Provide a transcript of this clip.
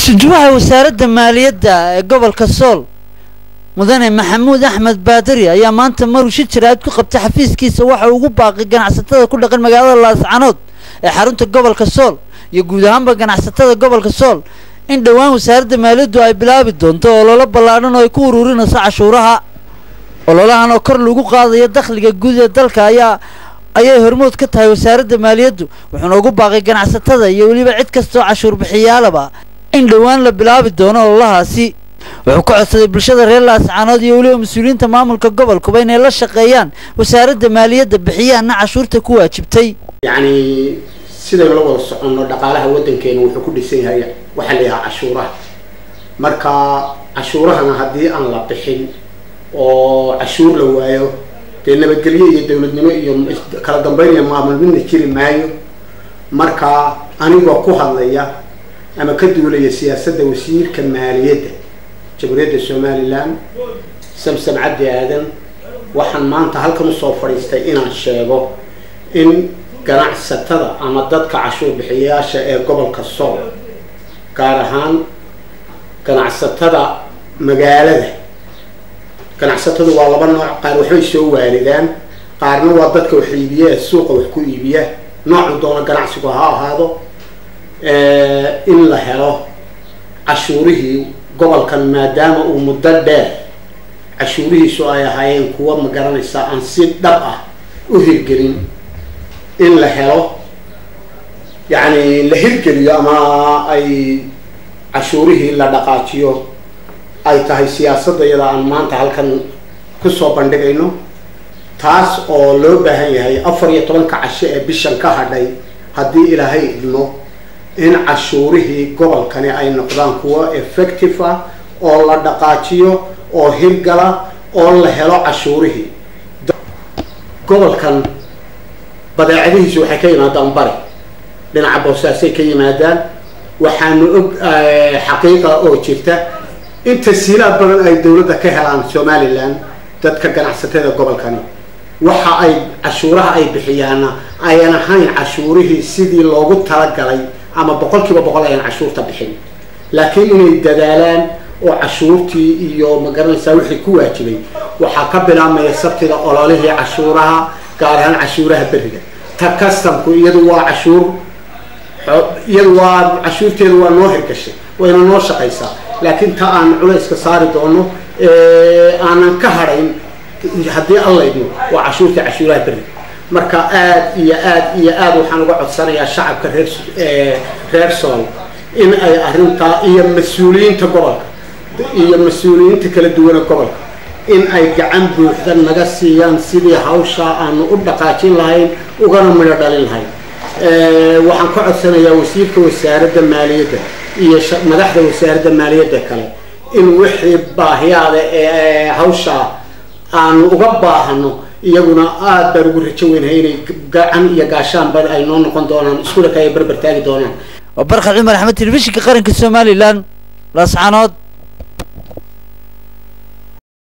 isujuwaha wasaaradda maaliyadda ee gobolka sool mudane maxamuud axmed baadari ayaa maanta maruu shi jiraad ku qabtay xafiiskiisa waxa uu ugu baaqay ganacsatada ku dhaqan magaalada laascanood ee xarunta gobolka sool iyo guud ahaanba ganacsatada gobolka sool in dhowaan wasaaradda maaliyaddu ay bilaabi doonto ololo ballaadhan oo ay ku ururinayso cashuuraha ololahan oo kor lagu qaadayo dakhliga guud ee dalka ayaa ayay hormood ka tahay wasaaradda maaliyaddu wuxuuna ugu baaqay ganacsatada iyo weliba cid kastoo cashuur bixiyaalaba in dhowaan la bilaabi doono ololahaasi wuxuu ka codsaday bulshada reer laascaanood iyo weliba mas-uuliyiinta maamulka gobolkuba inay la shaqeeyaan wasaaradda maaliyadda bixiyaana cashuurta ku waajibtay yacni sidaynu la wada soconno dhaqaalaha waddankeena wuxuu ku dhisan yahay waxaa la yidhaha cashuuraha marka cashuurahana haddii aan la bixin oo cashuur la waayo dee nabadgelyo iyo dowladnimo iyo kala dambeyn iyo maamul midna jiri maayo marka anigoo ku hadlaya ama ka duulaya siyaasadda wasiirka maaliyadda jamhuuriyadda somalilan samsam cabdi aadan waxaan maanta halkan usoo fadhiistay inaan sheego in ganacsatada ama dadka cashuur bixiyayaasha ee gobolka sool gaar ahaan ganacsatada magaalada ganacsatadu waa laba nooc qaar waxbay soo waalidaan qaarna waa dadka wax iibiya ee suuqa wax ku iibiya noocu doona ganacsigu ha ahaado in la helo cashuurihii gobolkan maadaama uu muddo dheer cashuurihiisu ay ahaayeen kuwa ma garanaysa aan si dhab ah u hirgelin in la helo yacni la hirgeliyo ama ay cashuurihii la dhaqaajiyo ay tahay siyaasadda iyada aan maanta halkan kusoo bandhigayno taas oo loo baahan yahay afar iyo tobanka casho ee bishan ka hadhay haddii ilaahay idmo in cashuurihii gobolkani ay noqdaan kuwo effective ah oo la dhaqaajiyo oo hirgala oo la helo cashuurihii gobolkan badeecadihiisu waxay ka yimaadaan bari dhinaca boosaasay ka yimaadaan waxaanu og xaqiiqa oo jirta in tasiilaad badan ay dowladda ka helaan somalilan dadka ganacsatada gobolkani waxa ay cashuuraha ay bixiyaana ayan ahayn cashuurihii sidii loogu talagalay ama boqol kiiba boqol ayan cashuurta bixin laakiin inay dadaalaan oo cashuurtii iyo magaranaysaa wixii ku waajibay waxaa ka bilaabmaya sabtida ololihii cashuuraha gaar ahaan cashuuraha beriga ta customku iyadu waa cashuur iyadu waa cashuurteedu waa noo hirgashay wayna noo shaqaysaa laakiin ta aan culayska saari doono aanan ka hadhayn haddii allaydno waa cashuurta cashuuraha beriga marka aad iyo aad iyo aad waxaan uga codsanayaa shacabka reer reer sool in ay arrintaa iyo mas-uuliyiinta gobolka iyo mas-uuliyiinta kala duwana gobolka in ay gacan buuxda naga siiyaan sidii hawshaa aanu u dhaqaajin lahayn ugana midho dhalin lahayn waxaan ka codsanayaa wasiirka wasaaradda maaliyadda iyo madaxda wasaaradda maaliyadda kale in wixii baahiyaada ee hawshaa aanu uga baahano iyaguna aada baan ugu rajo weynahay inay gacan iyo gaashaanba ay noo noqon doonaan iskula kaya berber taagi doonaan waa barkhad cumar axmed telefishinka qaranka somalilan laascanood